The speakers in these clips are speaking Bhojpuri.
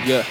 Yeah.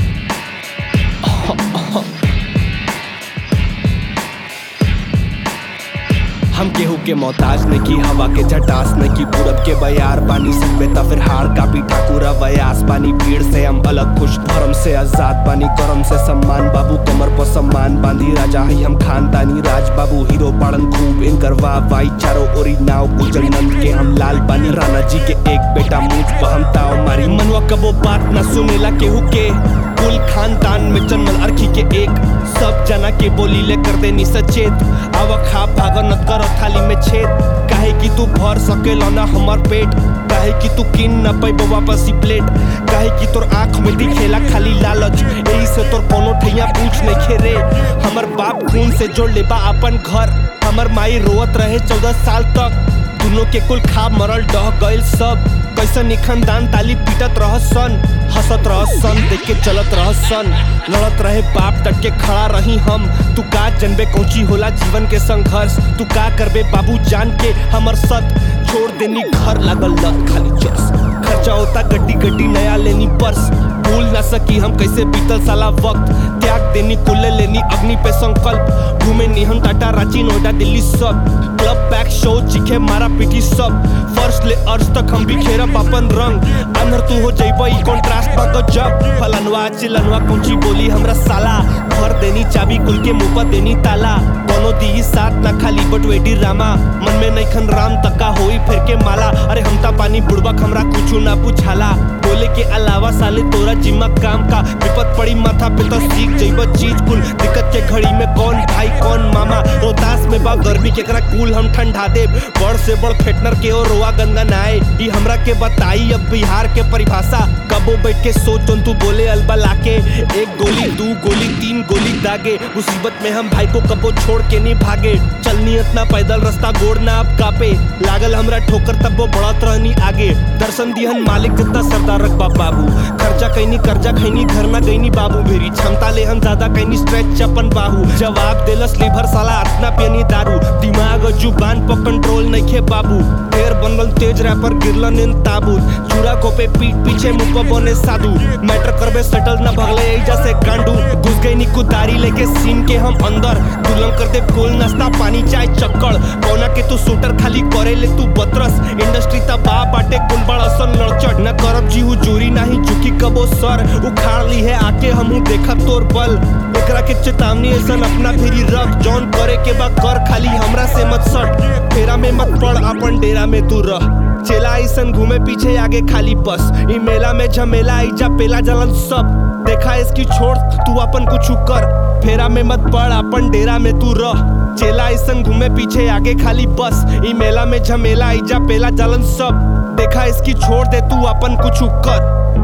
हम केहू के मोहताज ने की हवा के झटास ने की पूरब के बयार बानी सब बेता फिर हार कापी ठाकुरा वयास बानी भीड़ से हम अलग खुश धर्म से आजाद बानी करम से सम्मान बाबू कमर पर सम्मान बांधी राजा ही हम खानदानी राज बाबू हीरो बाड़न खूब इनकर वाह वाई चारों ओरी नाव गुजर नंद के हम लाल बानी राणा जी के एक बेटा मुझ पर हम ताव मारी मनवा कबो बात न सुनेला केहू के कुल खानदान में जन्मल अरखी के एक सब जना के बोली ले कर देनी सचेत आव खा भाग न कर थाली में छेद काहे कि तू भर सकेला ना हमर पेट काहे कि तू किन न पैबो वापस ही प्लेट काहे कि तोर आंख में दिखेला खाली लालच यही से तोर कोनो ठैया पूछ नहीं खेरे हमर बाप खून से जोड़ ले बा अपन घर हमर माई रोवत रहे चौदह साल तक दुनो के कुल खा मरल डह गइल सब कैसन निखन दान ताली पीटत रह सन हंसत रह सन देख के चलत रह सन लड़त रहे बाप डट के खड़ा रही हम तू का जनबे कौची होला जीवन के संघर्ष तू का करबे बाबू जान के हमर सत छोड़ देनी घर लागल लत खाली चर्स खर्चा होता गड्डी गड्डी नया लेनी पर्स भूल ना सकी हम कैसे बीतल साला वक्त त्याग देनी कुल्ले लेनी अग्नि पे संकल्प घूमे नी हम टाटा रांची नोएडा दिल्ली सब क्लब बैक शो चिखे मारा पीटी सब फर्स्ट ले अर्ज तक हम बिखेरब अपन रंग अंदर तू हो जइब ई कॉन्ट्रास्ट बा गजब फलनवा चिलनवा कुंची बोली हमरा साला भर देनी चाबी कुल के मुंह पर देनी ताला कोनो दी साथ ना खाली बट वेडी रामा मन में नैखन राम तका होई फिर के माला अरे हम ता पानी बुड़बक हमरा कुछू ना पूछाला बोले के अलावा साले तोरा जिम्मा काम का विपत पड़ी माथा पे तो सीख जइब चीज कुल दिक्कत के घड़ी में कौन भाई कौन मामा रोहतास में बा गर्मी केकरा कूल हम ठंडा देब बड़ से बड़ फेटनर के और रोआ गंगा नाए ई हमरा के बताई अब बिहार के परिभाषा कबो बैठ के सोच तू बोले अलबा लाके एक गोली दू गोली तीन गोली दागे मुसीबत में हम भाई को कबो छोड़ के नहीं भागे चलनी इतना पैदल रास्ता गोड़ ना अब कापे लागल हमरा ठोकर तब वो बढ़त रहनी आगे दर्शन दिहन मालिक जितना सरदार रखबा बाबू खर्चा कैनी कर्जा खैनी घर ना गईनी बाबू भेरी क्षमता ले हम ज्यादा कैनी स्ट्रेच अपन बाहू जवाब देलस लीवर साला इतना पियनी दारू दिमाग और जुबान पर कंट्रोल नहीं खे बाबू ढेर बनल तेज रैपर गिरलन इन ताबूत चूड़ा को पे पीठ पीछे मुंह पर बने साधु मैटर करबे सेटल ना भगले एजा से गांडू घुस गई नी कुदारी लेके सीन के हम अंदर दुल्हन कर दे कोल नाश्ता पानी चाय चक्कड़ कौना के तू शूटर खाली करे ले तू बतरस इंडस्ट्री ता बा बाटे कुल बड़ असन लड़चट न करब जी हुजूरी नाही झुकी कबो सर उखाड़ ली है आके हमहू देखा तोर बल एकरा के चेतावनी ऐसन अपना फिरी रख जौन करे के बा कर खाली हमरा से मत सट फेरा में मत पड़ अपन डेरा में तू रह चेला ऐसन घूमे पीछे आगे खाली बस ई मेला में झमेला आइजा पेला जलन सब देखा इसकी छोड़ तू अपन कुछ कर फेरा में मत पड़ अपन डेरा में तू रह चेला ऐसन घूमे पीछे आगे खाली बस ई मेला में झमेला आइजा पेला जलन सब देखा इसकी छोड़ दे तू अपन कुछ कर